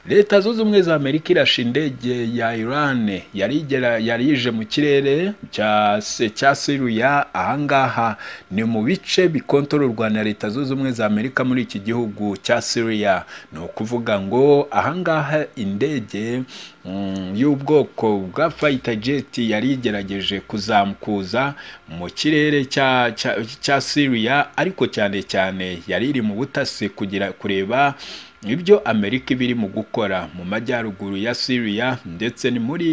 leta zunze ubumwe za amerika irashe indege ya irani yari igera yari ije mu kirere cya se cya seruya ahangaha ni mu bice bikontororwa na leta zunze ubumwe za amerika muri iki gihugu cya seruya ni ukuvuga ngo ahangaha indege y'ubwoko bwa fayita jeti yari igerageje kuzamukuza mu kirere cya siriya ariko cyane cyane yari iri mu butasi kugira kureba ibyo amerika iba irimo gukora mu majyaruguru ya siriya ndetse ni muri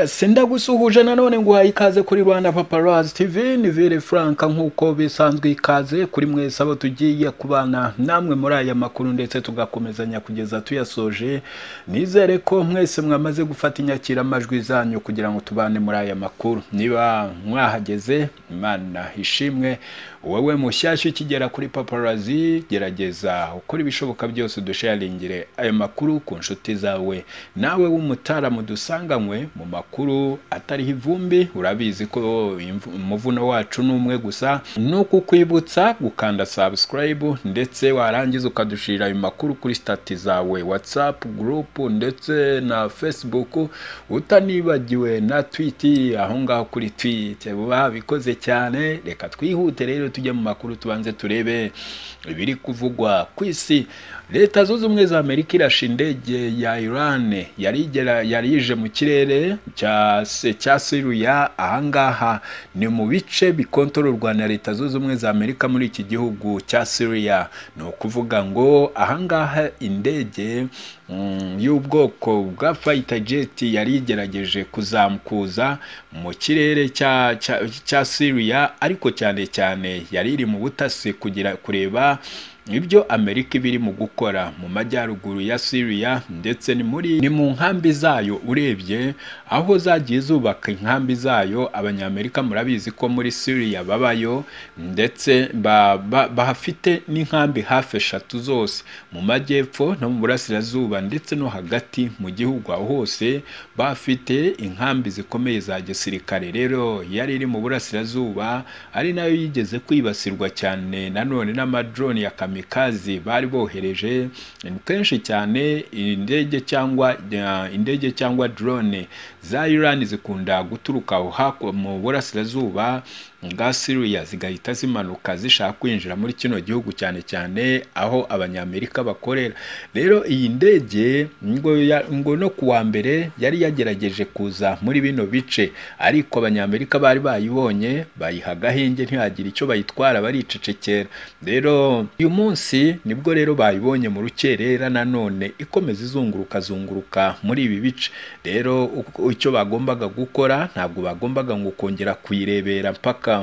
senda gusuhuje nanone ngo uhaye ikaze kuri rwanda paparazi tv ni vire frank nk'uko bisanzwe ikaze kuri mwese abo tugiye kubana namwe muri aya makuru ndetse tugakomezanya kugeza tuyasoje nizere ko mwese mwamaze gufata inyakiramajwi zanyu kugira ngo tubane muri aya makuru niba mwahageze imana ishimwe wowe mushyashya ukigera kuri paparazi gerageza ukora ibishoboka byose dusharingire aya makuru ku nshuti zawe nawe w'umutaramu dusanganywe mu makuru atariho ivumbi urabizi ko umuvuno wacu ni umwe gusa ni ukukwibutsa gukanda subscribe ndetse warangiza ukadushirira ayo makuru kuri stati zawe whatsapp group ndetse na facebook utanibagiwe na tweet aho ngaho kuri tweet babikoze cyane reka twihute rero tujye mu makuru tubanze turebe ibiri kuvugwa ku isi leta zunze ubumwe za amerika irashe indege ya irani yari yari ije mu kirere cya seruya ahangaha ni mu bice bikontororwa na leta zunze ubumwe za amerika muri iki gihugu cya seruya ni ukuvuga ngo ahangaha indege y'ubwoko bwa fayita jeti yari igerageje kuzamukuza mu kirere cya siriya ariko cyane cyane yari iri mu butasi kugira kureba ibyo amerika iba irimo gukora mu majyaruguru ya siriya ndetse ni muri ni mu nkambi zayo urebye aho zagiye zubaka inkambi zayo abanyamerika murabizi ko muri siriya babayo ndetse bahafite n'inkambi hafi eshatu zose mu majyepfo no mu burasirazuba ndetse no hagati mu gihugu aho hose bafite inkambi zikomeye za gisirikare rero yari iri mu burasirazuba ari nayo yigeze kwibasirwa cyane nanone n'amadroni ya kamera kamikazi bari bohereje kenshi cyane indege cyangwa indege cyangwa drone za Iran zikunda guturuka aho mu burasirazuba bwa Syria zigahita zimanuka zishaka kwinjira muri kino gihugu cyane cyane aho abanyamerika bakorera rero iyi ndege ngo, ngo no kuwa mbere yari yagerageje kuza muri bino bice ariko abanyamerika bari bayibonye bayiha agahenge ntihagira icyo bayitwara baricecekera rero uyu munsi nibwo rero bayibonye mu rukerera nanone ikomeza izunguruka zunguruka muri ibi bice rero icyo bagombaga gukora ntabwo bagombaga ngo kongera kuyirebera mpaka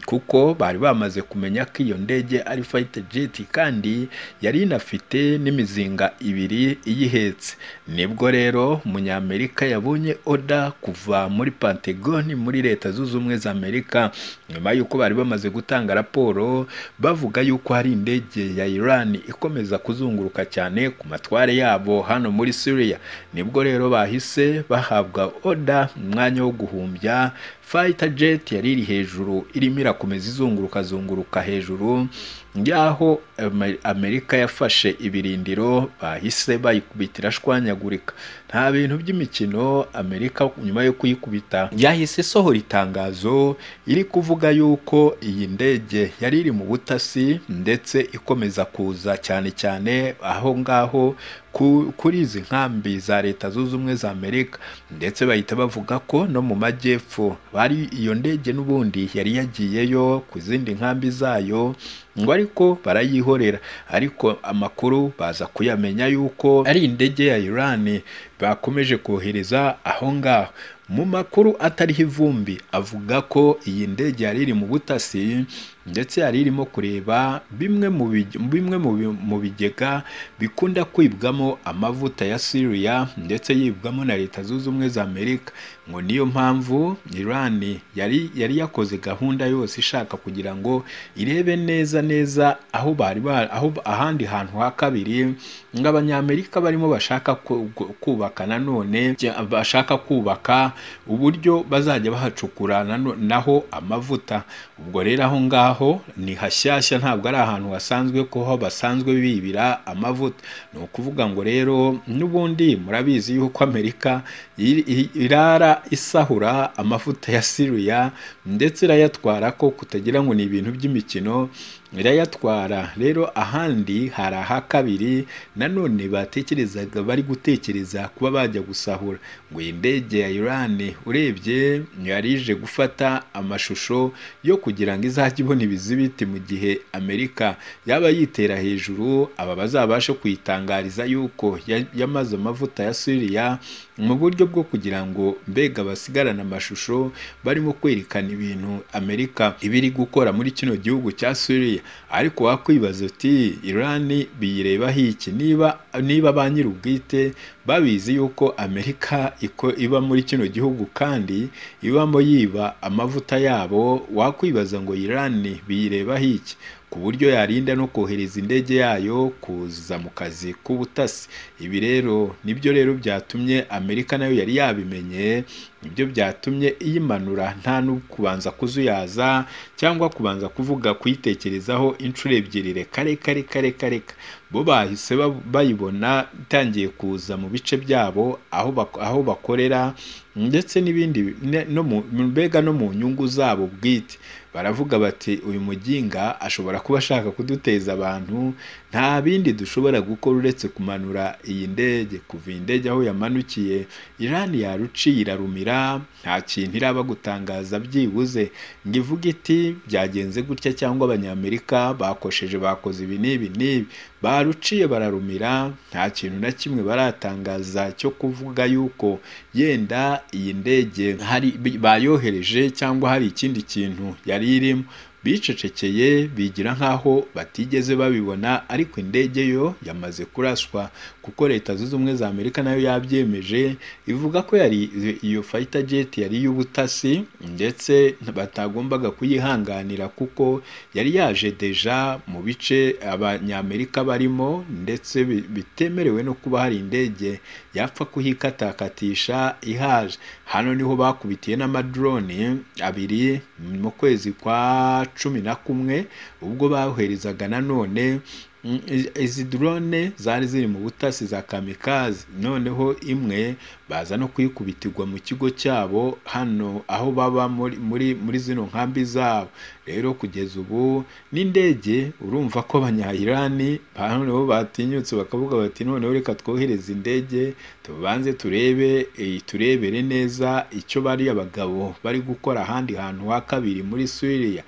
kuko bari bamaze kumenya ko iyo ndege ari fayite jeti kandi yari inafite n'imizinga ibiri iyihetse nibwo rero umunyamerika yabonye oda kuva muri pantegoni muri leta zunze ubumwe za amerika nyuma y'uko bari bamaze gutanga raporo bavuga y'uko hari indege ya iran ikomeza kuzunguruka cyane ku matware yabo hano muri syria nibwo rero bahise bahabwa oda umwanya wo guhumbya fayita jeti yari iri hejuru irimo irakomeza izunguruka zunguruka hejuru y'aho amerika yafashe ibirindiro bahise bayikubitira ashwanyagurika nta bintu by'imikino amerika nyuma yo kuyikubita yahise isohora itangazo iri kuvuga yuko iyi ndege yari iri mu butasi ndetse ikomeza kuza cyane cyane aho ngaho kuri izi nkambi za leta zunze ubumwe za amerika ndetse bahita bavuga ko no mu majyepfo bari iyo ndege n'ubundi yari yagiyeyo ku zindi nkambi zayo ngo ariko barayihorera ariko amakuru baza kuyamenya y'uko ari indege ya irani bakomeje kohereza aho ngaho mu makuru atariho ivumbi avuga ko iyi ndege yari iri mu butasi ndetse yari irimo kureba bimwe mu bigega bikunda kwibwamo amavuta ya siriya ndetse yibwamo na leta zunze ubumwe za amerika ngo niyo mpamvu Iran yari yari yakoze gahunda yose ishaka kugira ngo irebe neza neza aho bari ba- aho ahandi hantu ha kabiri ng'abanyamerika barimo bashaka ku- ku- kubaka nanone jya- bashaka kubaka uburyo bazajya bahacukura nano- naho amavuta ubwo rero aho ngaho ni hashyashya ntabwo ari ahantu hasanzwe kuko basanzwe bibira amavuta ni ukuvuga ngo rero n'ubundi murabizi yuko amerika iri- iri- irara isahura amavuta ya siriya ndetse irayatwara ko kutagira ngo ni ibintu by'imikino irayatwara rero ahandi hari aha kabiri nanone batekerezaga bari gutekereza kuba bajya gusahura ngo iyi ndege ya Iran urebye yari ije gufata amashusho yo kugira ngo izajye ibona ibizibiti mu gihe Amerika yaba yitera hejuru aba bazabashe kuyitangariza yuko ya- yamaze amavuta ya Syria mu buryo bwo kugira ngo mbega basigarane amashusho barimo kwerekana ibintu Amerika ibiri gukora muri kino gihugu cya Syria ariko wakwibaza uti Iran biyirebaho iki niba niba ba nyir'ubwite babizi yuko Amerika iko iba muri kino gihugu kandi ibamo yiba amavuta yabo wakwibaza ngo Iran biyirebaho iki ku buryo yarinda no kohereza indege yayo kuza mu kazi k'ubutasi ibi rero nibyo rero byatumye Amerika nayo yari yabimenye nibyo byatumye iyimanura nta no kubanza kuzuyaza cyangwa kubanza kuvuga kuyitekerezaho inshuro ebyiri reka reka reka reka reka bo bahise ba- bayibona itangiye kuza mu bice byabo aho bak- aho bakorera ndetse n'ibindi bi- ne- no mu mbega no mu nyungu zabo bwite baravuga bati uyu muginga ashobora kuba ashaka kuduteza abantu nta bindi dushobora gukora uretse kumanura iyi ndege kuva iyi ndege aho yamanukiye Iran yaruciye irarumira nta kintu iraba gutangaza byibuze ngo ivuge iti byagenze gutya cyangwa abanyamerika bakosheje bakoze ibi n'ibi n'ibi baruciye bararumira nta kintu na kimwe baratangaza cyo kuvuga yuko yenda iyi ndege hari bayohereje cyangwa hari ikindi kintu yari irimo bicecekeye bigira nk'aho batigeze babibona ariko indege yo yamaze kuraswa kuko leta zunze ubumwe za amerika nayo yabyemeje ivuga ko yari iyo fighter jet yari iy'ubutasi ndetse batagombaga kuyihanganira kuko yari yaje deja mu bice abanyamerika barimo ndetse bi- bitemerewe no kuba hari indege yapfa kuhikatakatisha ihaje hano niho bakubitiye n'amadrone abiri mu kwezi kwa cumi na kumwe ubwo boherezaga nanone Mm, izi- izi drone zari ziri mu butasi za kamikazi noneho imwe baza no kuyikubitirwa mu kigo cyabo hano aho baba muri, muri, muri zino nkambi zabo rero kugeza ubu n'indege urumva ko abanyayirani noneho batinyutse bakavuga bati noneho reka twohereze indege tubanze turebe eh, turebere neza icyo bari abagabo bari gukora ahandi hantu ha kabiri muri Syria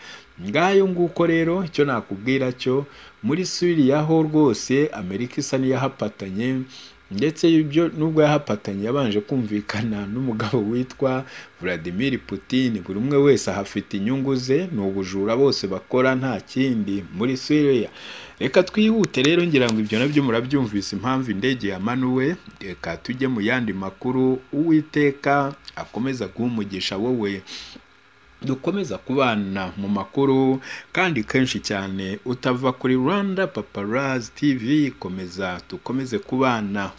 ngayo nguko rero icyo nakubwira cyo muri Syria ho rwose Amerika isa n'iyahafatanye ndetse ibyo nubwo yahafatanye yabanje kumvikana n'umugabo witwa Vladimir Putin buri umwe wese ahafite inyungu ze ni ubujura bose bakora nta kindi muri Syria reka twihute rero ngira ngo ibyo nabyo murabyumvise impamvu indege yamanuwe reka tujye mu yandi makuru uwiteka akomeza guha umugisha wowe dukomeza kubana mu makuru kandi kenshi cyane utava kuri Rwanda Paparazzi TV komeza dukomeze kubana